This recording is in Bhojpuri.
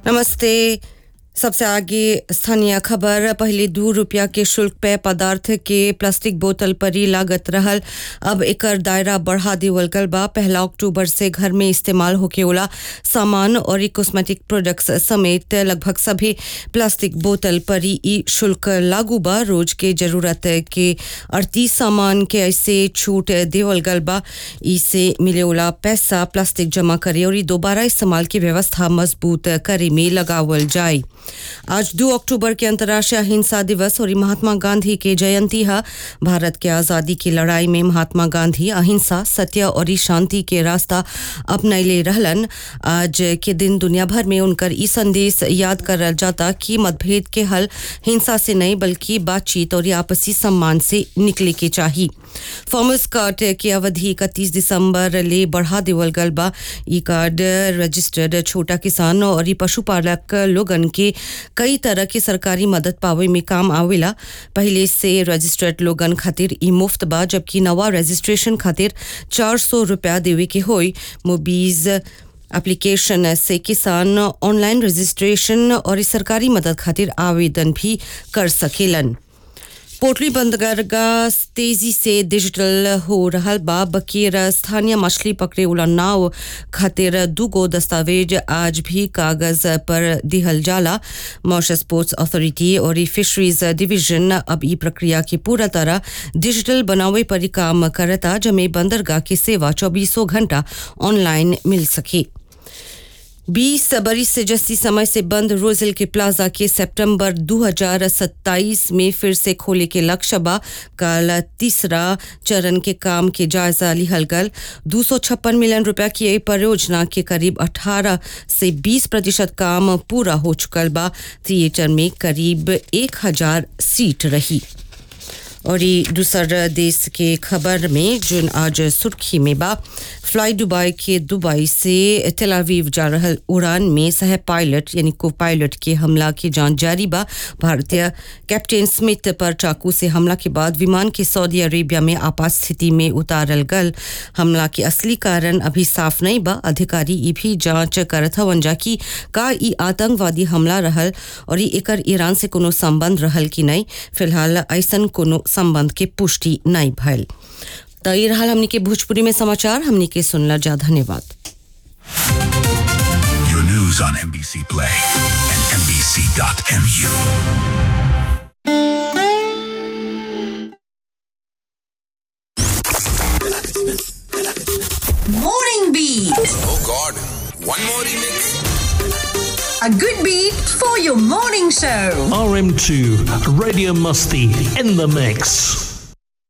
नमस्ते सबसे आगे स्थानीय खबर पहले दू रुपया के शुल्क पे पदार्थ के प्लास्टिक बोतल पर ही लागत रहल अब एकर दायरा बढ़ा देवल गल बा पहला अक्टूबर से घर में इस्तेमाल होके वाला सामान और कॉस्मेटिक प्रोडक्ट्स समेत लगभग सभी प्लास्टिक बोतल पर ही ई शुल्क लागू बा रोज के जरूरत के अड़तीस सामान के ऐसे छूट देवल गल बा इसे मिले वाला पैसा प्लास्टिक जमा करे और ई दोबारा इस्तेमाल की व्यवस्था मजबूत करे में लगावल जाए आज दो अक्टूबर के अंतर्राष्ट्रीय अहिंसा दिवस और महात्मा गांधी के जयंती है भारत के आज़ादी की लड़ाई में महात्मा गांधी अहिंसा सत्य और शांति के रास्ता अपनैले रहलन आज के दिन दुनिया भर में उनकर ई संदेश याद करल जाता कि मतभेद के हल हिंसा से नहीं बल्कि बातचीत और आपसी सम्मान से निकले के चाहिए फॉर्मर्स कार्ड की अवधि इकतीस दिसंबर ले बढ़ा देवल गल बा ई कार्ड रजिस्टर्ड छोटा किसान और ई पशुपालक लोगन के कई तरह के सरकारी मदद पावे में काम आवेला पहले से रजिस्टर्ड लोगन खातिर ई मुफ्त बा जबकि नवा रजिस्ट्रेशन खातिर चार सौ रुपया देवे के होई मोबीज एप्लीकेशन से किसान ऑनलाइन रजिस्ट्रेशन और ई सरकारी मदद खातिर आवेदन भी कर सकेलन पोटली बंदरगाह तेजी से डिजिटल हो रहा बा बकीर स्थानीय मछली पकड़े वाला नाव खातिर दूगो दस्तावेज आज भी कागज पर दिहल जाला मॉरिशस स्पोर्ट्स अथॉरिटी और ई फिशरीज डिवीजन अब ई प्रक्रिया की पूरा तरह डिजिटल बनावे पर ही काम करता जमे बंदरगाह की सेवा चौबीसों घंटा ऑनलाइन मिल सके बीस बरिस से जस्ती समय से बंद रोजेल के प्लाजा के सितंबर 2027 में फिर से खोले के लक्ष्य बा कल तीसरा चरण के काम के जायजा लिहल गल दो मिलियन रुपया की ये परियोजना के करीब 18 से 20 प्रतिशत काम पूरा हो चुकल बा थिएटर में करीब 1000 सीट रही और ये दूसर देश के खबर में जुन आज सुर्खी में बा फ्लाई दुबई के दुबई से तेलावीव जा रहल उड़ान में सह पायलट यानी को पायलट के हमला की जांच जारी बा भारतीय कैप्टन स्मिथ पर चाकू से हमला के बाद विमान के सऊदी अरेबिया में आपात स्थिति में उतारल गल हमला के असली कारण अभी साफ नहीं बा अधिकारी ई भी जांच करत हवन जा कि का ई आतंकवादी हमला रहल और ई एकर ईरान से कोनो संबंध रहल कि नहीं फिलहाल ऐसन कोनो संबंध के पुष्टि नहीं भयल तो ये रहा हमने के भोजपुरी में समाचार हमने के सुनला जा धन्यवाद Your news on NBC Play and NBC.mu. Morning Beat. Oh God, one more remix. A good beat for your morning show. RM2 Radio Musty in the mix.